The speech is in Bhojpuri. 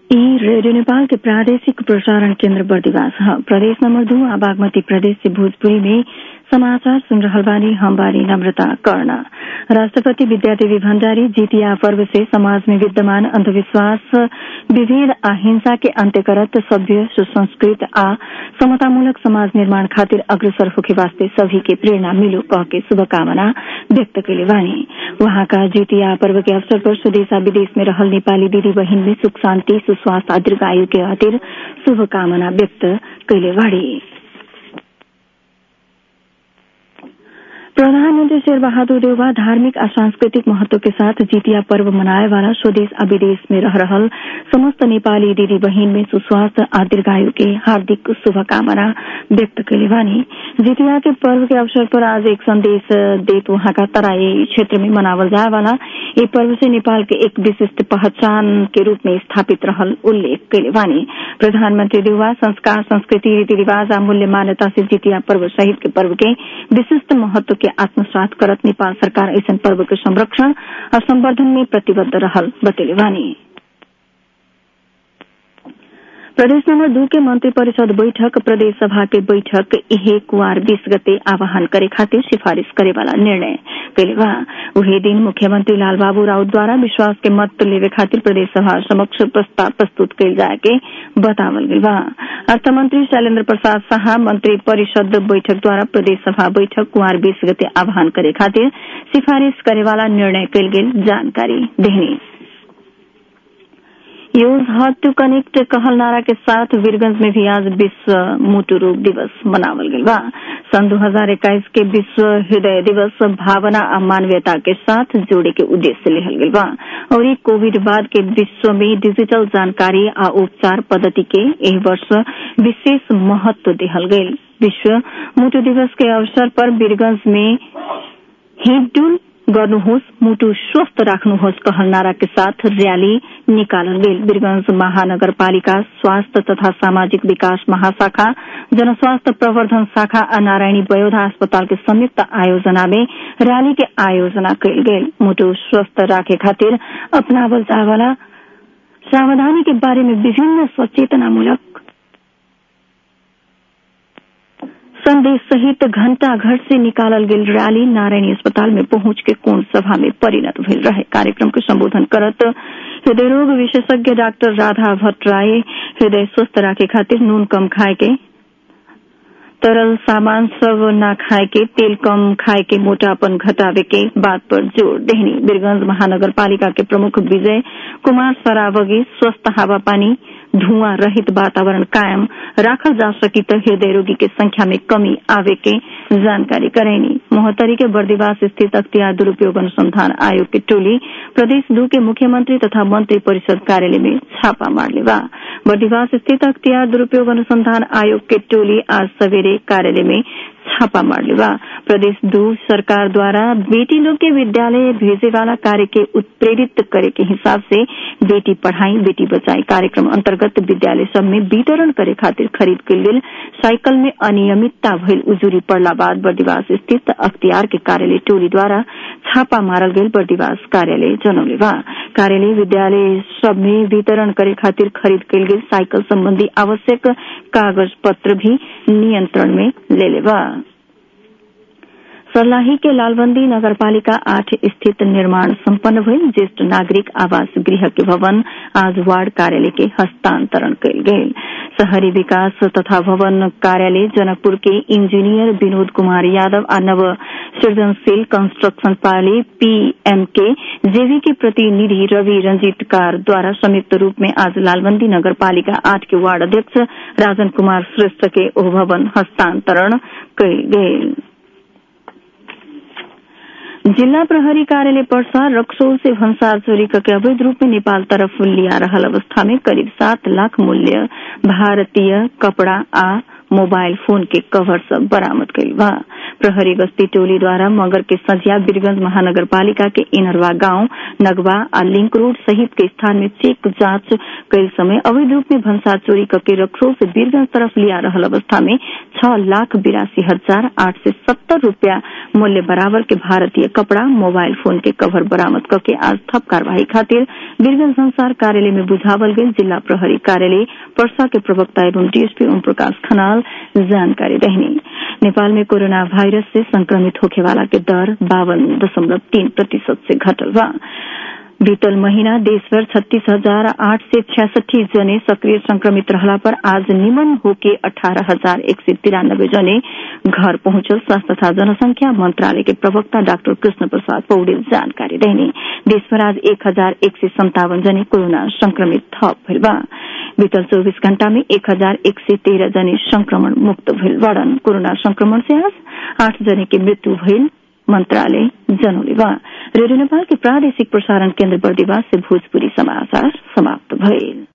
ई रेडियो नेपाल के प्रादेशिक प्रसारण केन्द्र बर्दिवास ह प्रदेश नंबर दू आ बागमती प्रदेश से भोजपुरी में समाचार सुन रहल बानी हम बानी नम्रता कर्ण राष्ट्रपति विद्यादेवी भण्डारी जितिया पर्व से समाज में विद्यमान अंधविश्वास विभेद आ हिंसा के अंत्य करत सभ्य सुसंस्कृत आ समतामूलक समाज निर्माण खातिर अग्रसर होके वास्ते सभी के प्रेरणा मिलो कह के शुभकामना व्यक्त कैले बानी वहाँका जितिया पर्व के अवसर पर स्वदेशा विदेश में रहल नेपाली दिदी बहिन में सुख शान्ति सुस्वास्थ्य आ दीर्घायु के खातिर शुभकामना व्यक्त कैले बाड़ी प्रधानमंत्री शेर बहादुर देउबा धार्मिक आ सांस्कृतिक महत्व के साथ जितिया पर्व मनाए वाला स्वदेश आ विदेश में रह रहल समस्त नेपाली दीदी बहिन में सुस्वास्थ्य आ दीर्घायु के हार्दिक शुभकामना व्यक्त कैले बानी जितिया के पर्व के अवसर पर आज एक संदेश देत वहाँका तराई क्षेत्र में मनावल जाए वाला ये पर्व से नेपाल के एक विशिष्ट पहचान के रूप में स्थापित रहल उल्लेख कैले बानी प्रधानमंत्री देउबा संस्कार संस्कृति रीति रिवाज आ मूल्य मान्यता से जितिया पर्व सहित के पर्व के विशिष्ट महत्व के आत्मसात करत नेपाल सरकार ऐसन पर्व के संरक्षण और संवर्धन में प्रतिबद्ध रहल बतेले बानी प्रदेश नंबर दू के मंत्री परिषद बैठक प्रदेश सभा के बैठक इहे कुआर बीस गते आह्वान करे खातिर सिफारिश करे वाला निर्णय कैले बा उहे दिन मुख्यमंत्री लालबाबू राउत द्वारा विश्वास के मत लेवे खातिर प्रदेश सभा समक्ष प्रस्ताव प्रस्तुत कैल जाए के बतावल गई बा अर्थमंत्री शैलेन्द्र प्रसाद शाह मंत्री परिषद बैठक द्वारा प्रदेश सभा बैठक कुआर बीस गते आह्वान करे खातिर सिफारिश करे वाला निर्णय कैल गेल जानकारी देहनी यूज हट टू कनेक्ट कहल नारा के साथ वीरगंज में भी आज विश्व मोटू रोग दिवस मनावल गई बा सन 2021 के विश्व हृदय दिवस भावना आ मानवीयता के साथ जोड़े के उद्देश्य से लेहल गई बा और कोविड बाद के विश्व में डिजिटल जानकारी आ उपचार पद्धति के एह वर्ष विशेष महत्व देहल गई विश्व मोटू दिवस के अवसर पर वीरगंज में हिडुल गर्नुहोस् मुटु स्वस्थ राख्नुहोस् कहल नारा के साथ रैली निकालल गेल वीरगंज महानगरपालिका स्वास्थ्य तथा सामाजिक विकास महाशाखा जनस्वास्थ्य प्रवर्धन शाखा आ नारायणी वयोधा अस्पताल के संयुक्त आयोजना में रैली के आयोजना कयल गेल मुटु स्वस्थ राखे खातिर अपनावल जाए वाला सावधानी के बारे में विभिन्न सचेतनामूलक संदेश सहित घंटा घर से निकालल गेल रैली नारायणी अस्पताल में पहुंच के कोण सभा में परिणत भेल रहे कार्यक्रम के संबोधन करत हृदय रोग विशेषज्ञ डॉक्टर राधा भट्टराय हृदय स्वस्थ राखे खातिर नून कम खाए के तरल सामान सब न खाए के तेल कम खाए के मोटापन घटावे के बात पर जोर देहनी वीरगंज महानगर पालिका के प्रमुख विजय कुमार सरावगी स्वस्थ हवा पानी धुआं रहित वातावरण कायम राखल जा सकी तो हृदय रोगी के संख्या में कमी आवे के जानकारी करेनी मोहतरी के बर्दिवास स्थित अख्तियार दुरूपयोग अनुसंधान आयोग की टोली प्रदेश दू के मुख्यमंत्री तथा मंत्री परिषद कार्यालय में छापा मार लेवा बर्दिवास स्थित अख्तियार दुरूपयोग अनुसंधान आयोग के टोली आज सवेरे कार्यालय में छापा मार लेवा प्रदेश दू सरकार द्वारा बेटी लोग के विद्यालय भेजे वाला कार्य के उत्प्रेरित करे के हिसाब से बेटी पढ़ाई बेटी बचाई कार्यक्रम अंतर्गत विद्यालय सब में वितरण करे खातिर खरीद के लेल साइकिल में अनियमितता भइल उजूरी पड़ला बाद बर्दिवास स्थित अख्तियार के कार्यालय टोली द्वारा छापा मारल गेल बर्दिवास कार्यालय जनौले बा कार्यालय विद्यालय सब में वितरण करे खातिर खरीद कयल गेल साइकिल संबंधी आवश्यक कागज पत्र भी नियंत्रण में ले लेबा सर्लाही के लालबंदी नगरपालिका आठ स्थित निर्माण सम्पन्न भइल ज्येष्ठ नागरिक आवास गृह के भवन आज वार्ड कार्यालय के हस्तांतरण कयल गेल शहरी विकास तथा भवन कार्यालय जनकपुर के इंजीनियर विनोद कुमार यादव आ नव सृजनशील कंस्ट्रक्शन पाली पीएमके जेवी के प्रतिनिधि रवि रंजीत कार द्वारा संयुक्त रूप में आज लालबंदी नगरपालिका आठ के वार्ड अध्यक्ष राजन कुमार श्रेष्ठ के ओ भवन हस्तांतरण कयल गेल जिला प्रहरी कार्यालय पर्सा रक्सोल से भंसार चोरी करके अवैध रूप में नेपाल तरफ लिया रहल अवस्था में करीब सात लाख मूल्य भारतीय कपड़ा आ मोबाइल फोन के कवर सब बरामद कईल बा प्रहरी गश्ती टोलीद्वारा मगर के सजिया वीरगंज महानगरपालिका के इनरवा गांव नगवा आ लिंक रोड सहित के स्थान में चेक जांच कई समय अवैध रूप में भंसार चोरी करके रखरोल से वीरगंज तरफ लिया रहल अवस्था में छह लाख बिरासी हजार आठ सय सत्तर रूपया मूल्य बराबर के भारतीय कपड़ा मोबाइल फोन के कवर बरामद करके आज थप कार्यवाही खातिर वीरगंज संसार कार्यालय में बुझावल गई जिला प्रहरी कार्यालय पर्सा के प्रवक्ता एवं डीएसपी ओम प्रकाश खनाल जानकारी रहने नेपाल में कोरोना वायरस से संक्रमित होखे वाला के दर बावन दशमलव तीन प्रतिशत से घटल बा बीतल महीना देशभर छत्तीस हजार आठ सय छियासठी जने सक्रिय संक्रमित रहला पर आज निमन होके अठारह हजार एक सय तिरानब्बे जने घर पहुंचल स्वास्थ्य तथा जनसंख्या मंत्रालय के प्रवक्ता डाक्टर कृष्ण प्रसाद पौडेल जानकारी रहने देशभर आज एक हजार एक सय सन्तावन जने कोरोना संक्रमित थप भइल बा बीतल चौबीस घण्टा में एक हजार एक सय तेह्र जने संक्रमण मुक्त भइल बड़न कोरोना संक्रमण से आज आठ जने की मृत्यु भइल मंत्रालय जनौले बा रेडियो नेपाल के प्रादेशिक प्रसारण केन्द्र बर्दिवास से भोजपुरी समाचार समाप्त भइल